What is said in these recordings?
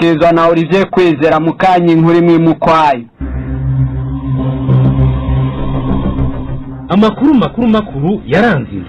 dushikirizwa na Olivier Kwizera mukanyi inkuru imwe mukwayo amakuru makuru makuru yaranze indwi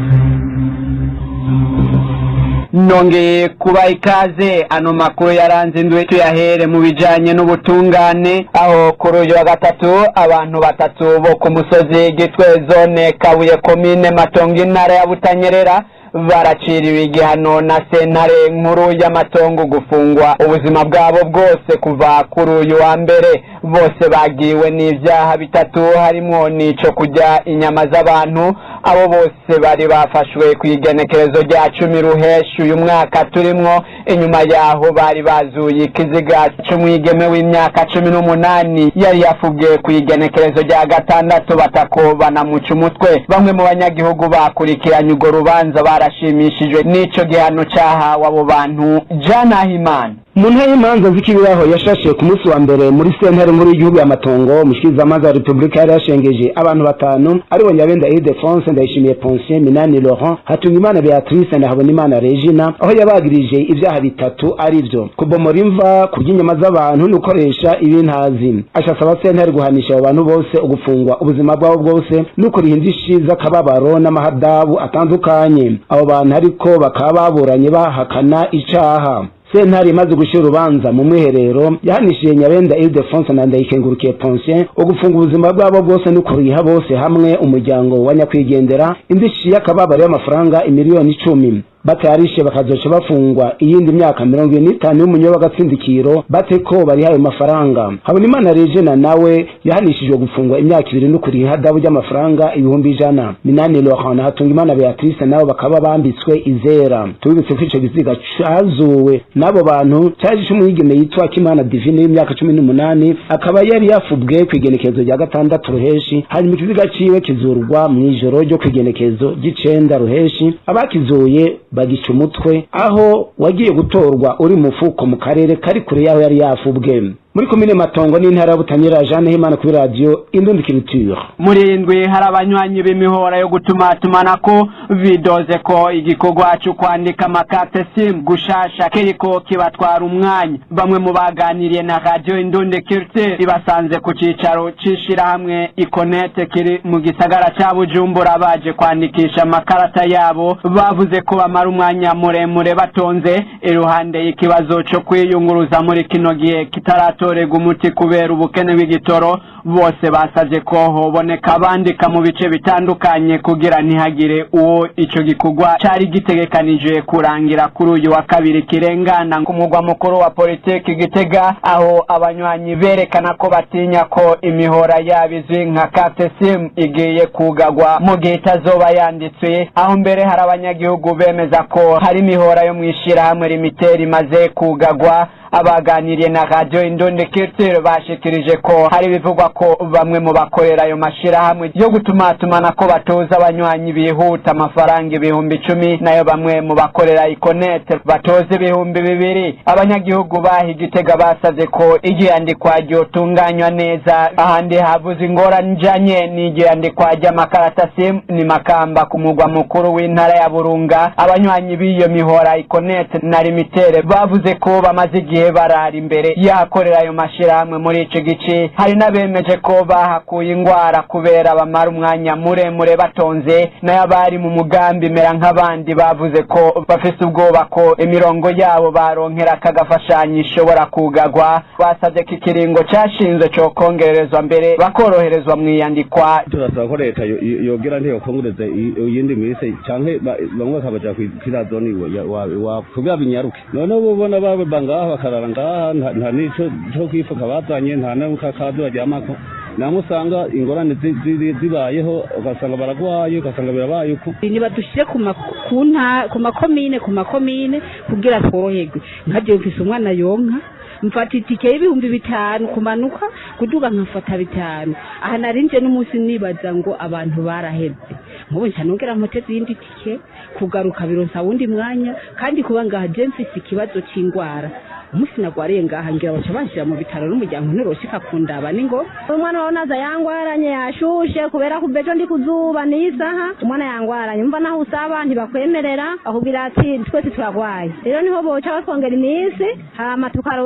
nongeye kuba ikaze ano makuru yaranze indwi tuyahere mu bijanye n'ubutungane aho kuri uyu wa gatatu abantu batatu bo ku musozi gitwe zone kabuye komine matongo intara ya butanyerera baraciriwe igihano na sentare nkuru y'amatongo gufungwa ubuzima bwabo bwose kuva kuri uyu wa mbere bose bagiwe n'ivyaha bitatu harimwo n'ico kurya inyama z'abantu abo bose bari bafashwe ku igenekerezo rya cumi ruheshi uyu mwaka turimwo inyuma yaho bari bazuye ikiziga c'umwigeme w'imyaka cumi n'umunani yari yafubwe ku igenekerezo rya gatandatu batako banamuca umutwe bamwe mu banyagihugu bakurikiranye urwo rubanza barashimishijwe n'ico gihano cahawe abo bantu janahimana mu ntara y'imanza z'ikibiraho yashashe ku munsi wa mbere muri sentare nkuru y'igihugu y'amatongo umushikirizamanza wa repubulika yari yashengeje abantu batanu aribo nyabenda idefonse ndayishimiye pensien minani laurent hatungimana beatrice na habonimana regina aho yabagirije ibyaha bitatu ari byo kubomora imva kurya inyama z'abantu no gukoresha ibintazi ashasaba sentare guhanisha abo bantu bose ugufungwa ubuzima bwabo bwose no kuriha indishi z'akababaro n'amahadabu atandukanye abo bantu ariko bakaba baburanye bahakana icaha sentare imaze gushyira urubanza mu mwiherero yahanishije nyabenda ildefonse na ndayikengurukiye pensien ugufunga ubuzima bwabo bwose no kuriha bose hamwe umuryango wa nyakwigendera indishi y'akababaro y'amafaranga imiliyoni icumi batayarishe bakazoca bafungwa iyindi myaka mirongo ine n'itanu y'umunyo w'agatsindikiro bate ko bariha ayo mafaranga habonimana regina nawe yahanishijwe gufungwa imyaka ibiri no kuriha ihadabu ry'amafaranga ibihumbi ijana minani laurent na hatungimana beatrice nabo bakaba bambitswe izera tubibutse ko ico giziga cazuwe n'abo bantu caje c'umwigeme yitwa kimana divine w'imyaka cumi n'umunani akaba yari yafubwe kw'igenekezo rya gatandatu ruheshi hanyuma ikiziga ciwe kizurwa mw'ijoro ryo kw'igenekezo ry'icenda ruheshi abakizuye bagica umutwe aho wagiye gutorwa uri mufuko mu karere kari kure yaho yari yafubwe muri komine matongo n'intara ya butanyerera jeanne himana kuri radiyo indundikiriture muri indwi hari abanywanyi b'imihora yo gutumatumanako bidoze ko igikorwa cyo kwandika amakate simu gushasha kiriko kibatwara umwanya bamwe mu baganiriye na radiyo indundikiriture ibasanze ku cicaro c'ishirahamwe ikonete kiri mu gisagara ca bujumbura baje kwandikisha amakarata yabo bavuze ko bamara umwanya muremure batonze iruhande y'ikibazo co kwiyunguruza muri kino gihe kitarato gutorerwa umuti kubera ubukene bw'igitoro bose basavye ko hoboneka abandika mu bice bitandukanye kugira ntihagire uwo ico gikorwa cari gitegekanije kurangira kuri uyu wa kabiri kirengana ku mugwa mukuru wa politiki gitega aho abanywanyi berekana ko batinya ko imihora yabo izwi nka kate sim igiye kugagwa mu gihe itazoba yanditswe aho mbere hari abanyagihugu bemeza ko hari imihora yo mw'ishirahamwe rimiteri imaze kugagwa abaganiriye na radio indondekirtire bashikirije ko hari bivugwa ko bamwe mu bakorera ayo mashirahamwe yo gutumatumana ko batoza abanywanyi bihuta amafaranga ibihumbi icumi nayo bamwe mu bakorera ikonete batoza ibihumbi bibiri abanyagihugu baha igitega basavye ko igiyandikwa ryotunganywa neza ahandi habuze ingorane ijanye n'igiyandikwa ry'amakarata simu ni makamba ku mugwa mukuru w'intara ya burunga abanywanyi b'iyo mihora ikonete na limitere bavuze ko bamaze igihe barara imbere yahakorera ayo mashirahamwe muri ico gice hari n'abemeje ko bahakuye ingwara kubera bamara umwanya muremure batonze nayo abari mu mugambi mera nk'abandi bavuze ko bafise ubwoba ko imirongo yabo baronkera aka gafashanyo ishobora kugagwa basavye ko ikiringo cashinzwe co kongererezwa mbere bakoroherezwa mw'iyandikwa turasaba ko leta yo- yo- yogera ntiyokongereza i- iyindi minsi canke ba- bamwe bakabaja kwirazoni kugira binyaruke noneho ubona baba ngaha bakarara ngaha nta- nta n'ico co kwifuka bazanye nta n'akakazi baryamako namwe usanga ingorane zi- zi- zibayeho ugasanga baragwaye ugasanga birabaye uko nibadushyire ku ma- ku nta- ku makomine ku makomine kugira tworoherwe nka jewe mfise umwana yonka mfata itike y'ibihumbi bitanu kumanuka kuduga nkafata bitanu aha narinje n'umunsi nibaza ngo abantu baraheze nk'ubu nca nongera mpoteze iyindi tike kugaruka bironsa wundi mwanya kandi kuba ngaha je mfise ikibazo c'ingwara umunsi nagwariye ngaha ngira baca banshira mu bitaro n'umuryango ntiroshika kundaba ningo umwana wawe naza yangwaranye yashushe kubera kuva ejo ndi kuzuba niyi saha umwana yangwaranye umva naho usaba ntibakwemerera bakubwira ati twese turagwaye rero niho boca batwongera iminsi hama tukaro